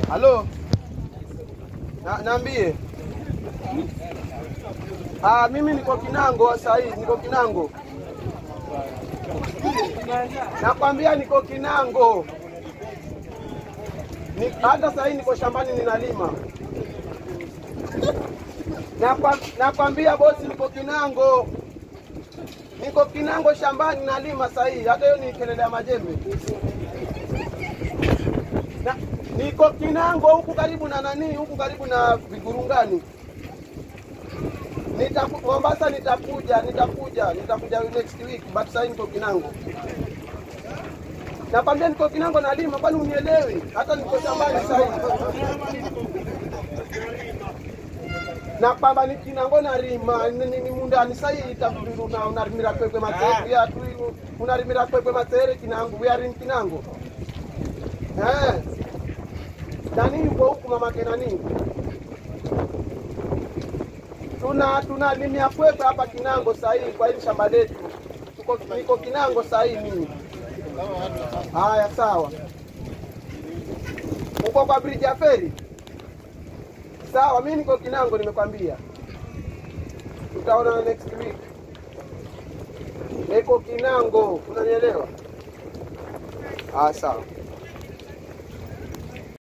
Halo, na, naambie. Ah, mimi niko Kinango sasa hivi, niko Kinango. Nakwambia niko Kinango. Ni, hata sasa hivi niko shambani ninalima. Nakwa- Nakwambia bosi, niko Kinango. Niko Kinango shambani nalima sasa hivi, hata hiyo ni kelele ya majembe. Na, niko Kinango huku karibu na nani, huku karibu na Vigurungani. Nitaku, Mombasa nitakuja, nitakuja, nitakuja next week, but sasa niko Kinango. Nakwambia niko Kinango nalima, kwani unielewi? Hata niko shambani sasa hivi. Na kwamba ni Kinango narima, ni, ni, ni mundani sasa hivi itakudu na unarimira kwekwe matere ya tu unarimira kwekwe matere Kinango, we are in Kinango. Eh. Nani yuko huku mamake nani? Tuna tunalimia kwetu hapa Kinango sasa hivi kwa hili shamba letu. Tuko niko Kinango sasa hivi mimi. Haya sawa. Uko kwa bridge ya feri? Sawa, mimi niko Kinango nimekwambia. Tutaona next week. Niko Kinango, unanielewa? Ah, sawa.